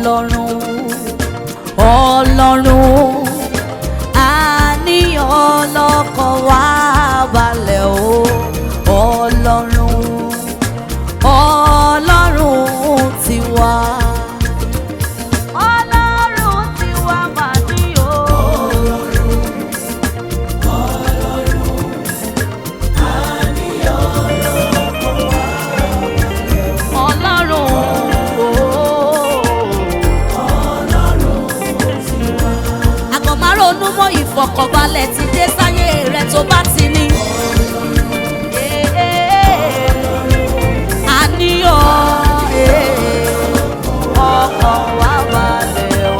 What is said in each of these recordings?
ọlọ́run ọlọ́run àníyàn ọlọ́kọ̀ wá balẹ̀ o ọlọ́run ọlọ́run tiwa. ọlọ́run tiwa mà ní o. ọlọ́run. àgọ́ máa ronú mọ́ ìfọ̀kànbalẹ̀ ti dé sáyé rẹ̀ tó bá ti ní. àníyàn ọkàn wá balẹ̀ o.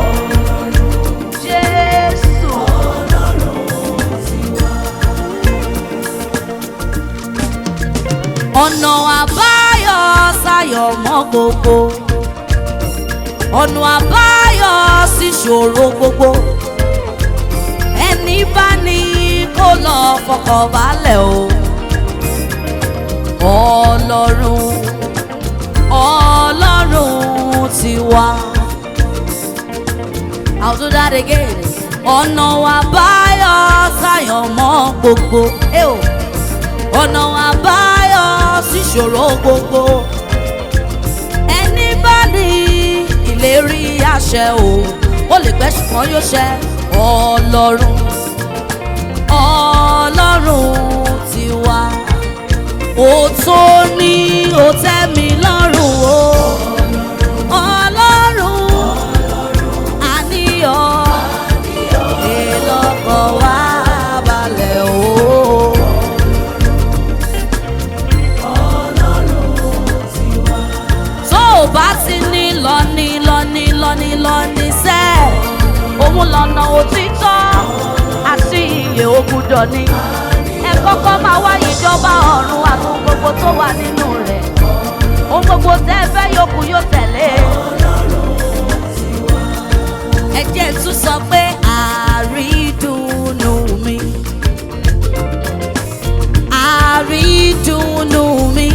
Jésù. ọ̀nà àbáyọ sáyọ̀ mọ́ gbogbo ọ̀nà àbáyọ sí ṣòro gbogbo ẹni bá ní kó lọ fọkàn balẹ̀ o ọlọ́run ọlọ́run ti wá. I'll do that again. ọ̀nà àbáyọ sáyọ̀ mọ́ gbogbo. Eh o ọ̀nà àbáyọ síṣòro gbogbo ẹni bá ní ìlérí àṣẹ o ó lè pẹ́ ṣùgbọ́n yóò ṣẹ ọlọ́run ọlọ́run ti wá ó tó ní ó tẹ́ mi lọ́rùn o ọlọ́run àníyàn èlọ́kọ̀ wá balẹ̀ o. tó o bá ti ní lọ́ní lọ́ní lọ́ní lọ́ní sẹ́ òun lọ́nà òtítọ́ àti iye ògùdọ̀ ni ẹ kọ́kọ́ máa wá ìjọba ọ̀run àti ohun gbogbo tó wà nínú rẹ̀ ohun gbogbo tẹ́ ẹ fẹ́ yòókù yóò tẹ̀lé ẹ jẹ́ n tún sọ pé àrídùnnú mi àrídùnnú mi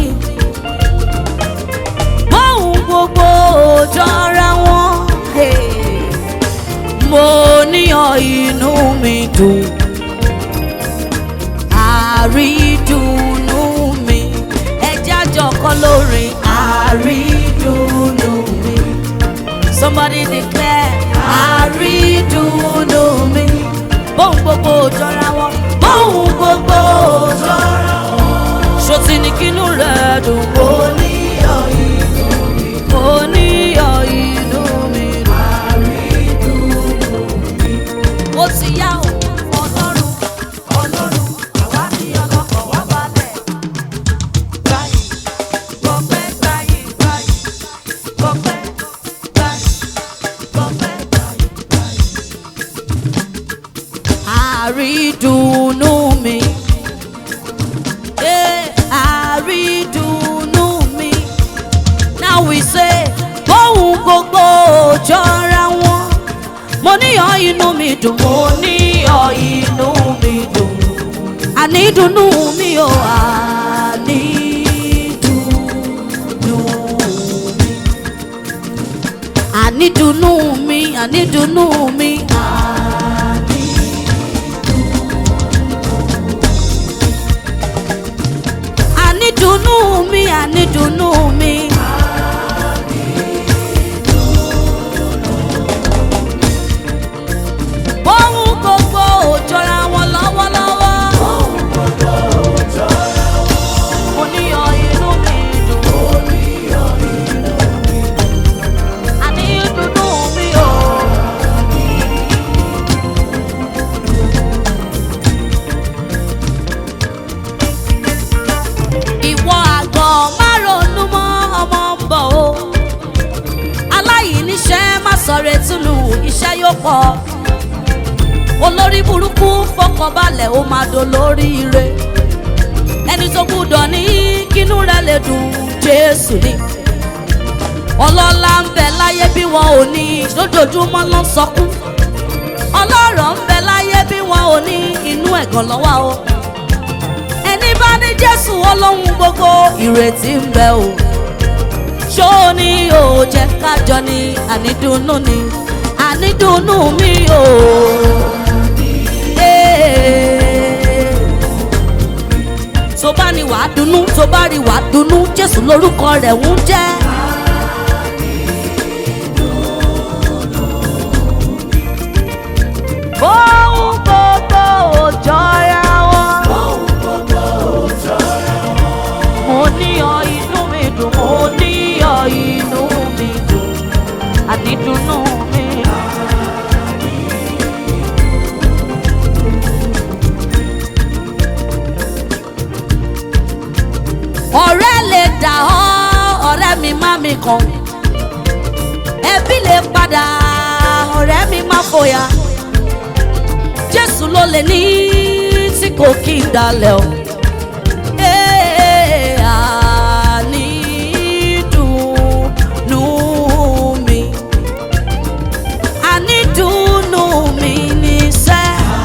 bóun gbogbo jọra wọn hey. mo níyàn inú mi dùn àrídùnnú mi ẹjẹ́ àjọkọ́ lórin àrídùnnú mi somebody declare àrídùnnú mi bóun gbogbo jọra wọn bóun gbogbo jọra wọn ṣòtì ní kínú rẹ̀ dùn ó níyàn inú mi ó níyàn inú mi ó ti yá o ọlọ́run ọlọ́run àwa ní ọlọ́kọ̀ wá balẹ̀. Báyìí, gbọ̀pẹ́ báyìí, báyìí, gbọ̀pẹ́ báyìí, gbọ̀pẹ́ báyìí, báyìí. Àrídùnnú mi. Eh, àrídùnnú mi. Now we say, bóun gbogbo jọra wọn. Mo níyàn inú mi dùn. Mo níyàn inú mi dùn. Ànídùnnú mi ò ànídùnnú mi. Ànídùnnú mi, ànídùnnú mi. Ànídùnnú mi, ànídùnnú mi. Bóun gbogbo ò jọra wọn lọ́wọ́lọ́wọ́. Mo níyàn inú mi dùn. Ànídùnnú mi ò. Ìwọ àgọ̀ má ronú mọ́ ọmọ ń bọ̀ o. Aláìníṣẹ́ má sọ̀rọ̀ ètùnú iṣẹ́ yóò pọ̀. Olórí burúkú fọkànbalẹ̀ ó máa dolóríire. Ẹni tó gbúdọ̀ ní kínú rẹ̀ lè dùn Jésù ni. Ọlọ́lá ń bẹ láyé bí wọn ò ní lójoojúmọ́ ló ń sọkún. Ọlọ́rọ̀ ń bẹ láyé bí wọn ò ní inú ẹ̀gàn lọ́wọ́ o ẹni bá ní jésù olóhun gbogbo ìrètí ń bẹ o ṣó ní o jẹ́ kájọ ni ànídùnnú ni ànídùnnú mi o. Eh. tó bá ní wàá dunnú tó bá rí wàá dunnú jésù lórúkọ rẹ̀ ń jẹ́. Ohun gbogbo ò jọra wọn. Mo ní ọ inú mi dùn, mo ní ọ inú mi dùn, àdídùnnú mi. Ọ̀rẹ́ lè dà ọ́, ọ̀rẹ́ mi má mi kàn. Ẹbí lè padà, ọ̀rẹ́ mi má fòyà jésù ló lè ní tí kò kí n dalẹ̀ o. Ee, ànídùnnú mi. Ànídùnnú mi ní sẹ́.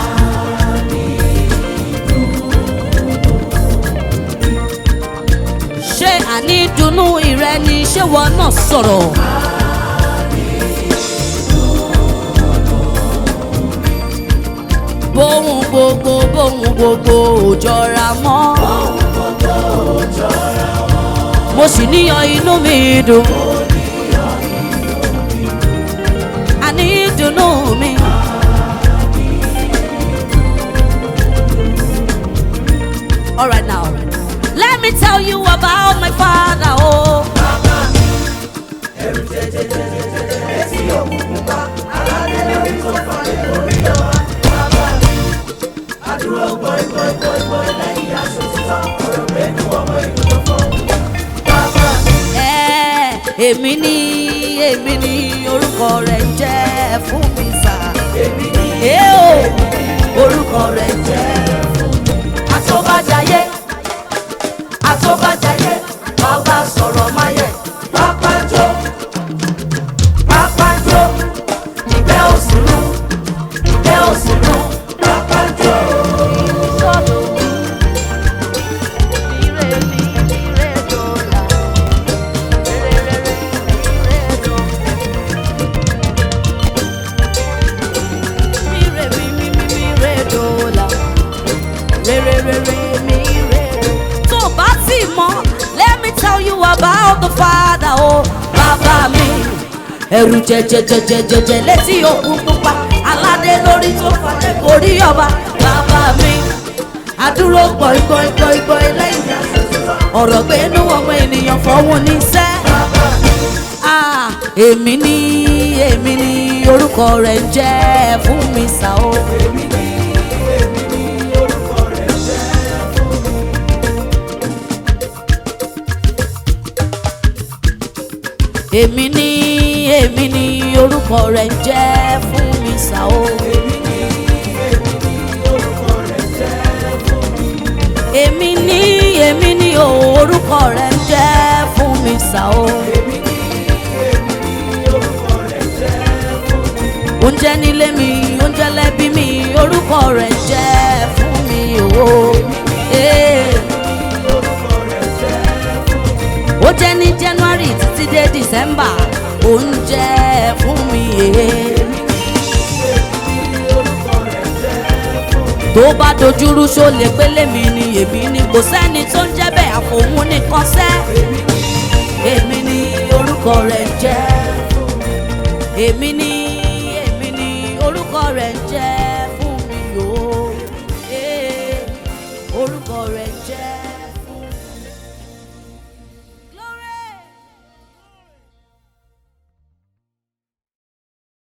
ṣé ànídùnnú ìrẹ ni ṣé wọn náà sọ̀rọ̀? bóhun gbogbo bóhun gbogbo ò jọra mọ́. mo sì níyan inú mi dùn. àní dùnnú mi. All right now, let me tell you about my father. Oh. Ẹ, èmi ni èmi ni orúkọ rẹ̀ ń jẹ́ fún mi sà. èmi ni orúkọ rẹ̀ ń jẹ́ fún mi. àtọ́bàjáyé àtọ́bàjáyé bàbá sọ̀rọ̀ máyẹ̀ pápájó pápájó ìgbẹ́ òsínú ìgbẹ́ òsínú pápájó. Ire mi, ire dọ́là. Mire, mi, mi, mi, mi, re, dọ́là. Re, re, re, re, mi, re, do. Tó o bá ti mọ̀, let me tell you about the father, oh, bàbá mi. Ẹ̀rù jẹjẹjẹjẹjẹjẹ létí òkun pupa, aládé lórí tó fàdé gorí ọba, bàbá mi. Àdúró gbọ̀ngbọ̀ngbọ̀ngbọ̀n lẹ́yìn ọ̀rọ̀ gbénú ọmọ ènìyàn fọwọ́ ní sẹ́. Ah, èmi ni èmi ni orúkọ rẹ̀ ń jẹ́ fún mi sá o. èmi ni èmi ni orúkọ rẹ̀ ń jẹ́ fún mi sá o. èmi ni èmi ni o, orúkọ rẹ̀ ń jẹ́ fún mi sá o. oúnjẹ nílé mi oúnjẹ lẹ́bí mi orúkọ rẹ̀ ń jẹ́ fún mi o. Eh. ó jẹ́ ní january títí dé december oúnjẹ fún mi. eh. tó bá dojúrú ṣó lè pélé mi ni èmi ni kò sẹ́ni tó ń jẹ́ bẹ́ẹ̀ àfòun nìkan sẹ́. èmi ni orúkọ rẹ̀ ń jẹ́ èmi ni èmi ni orúkọ rẹ̀ ń